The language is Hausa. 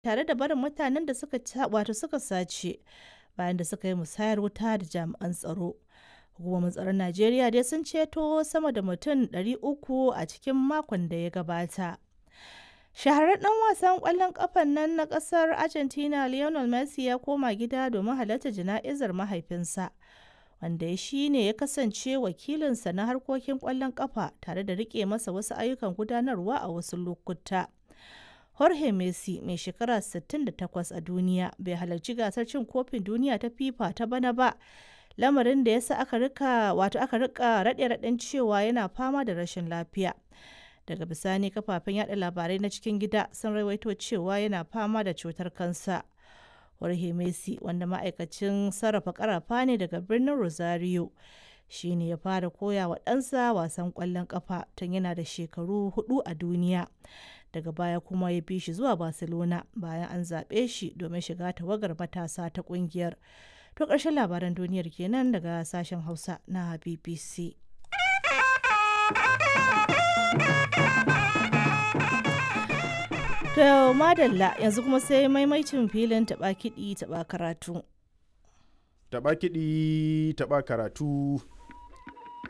tare da barin mutanen da suka wato suka sace bayan da suka yi musayar wuta da jami'an tsaro. Hukumomin tsaron Najeriya dai sun ceto sama da mutum 300 a cikin makon da ya gabata. Shahararren ɗan wasan ƙwallon ƙafan nan na ƙasar Argentina Lionel Messi ya koma gida domin halartar jana'izar mahaifinsa, wanda shi ne ya kasance wakilinsa na harkokin ƙwallon ƙafa tare da riƙe masa wasu ayyukan gudanarwa a wasu lokuta. Jorge Messi, mai shekara 68 a duniya, bai halarci gasar cin kofin duniya ta FIFA ta bana ba, lamarin da ya sa aka rika wato aka rika raɗe-raɗen cewa yana fama da rashin lafiya. daga bisani kafafen yada labarai na cikin gida sun rawaito cewa yana fama da cutar kansa jorge messi wanda ma'aikacin sarrafa karafa ne daga birnin rosario shi ne ya fara koya wa ɗansa wasan ƙwallon ƙafa tun yana da shekaru hudu a duniya daga baya kuma ya bi shi zuwa barcelona bayan an zaɓe shi domin shiga tawagar matasa ta ƙungiyar to ƙarshen labaran duniyar kenan daga sashen hausa na bbc To madalla yanzu kuma sai maimaicin filin taɓa kiɗi taɓa karatu. Taɓa kiɗi taɓa karatu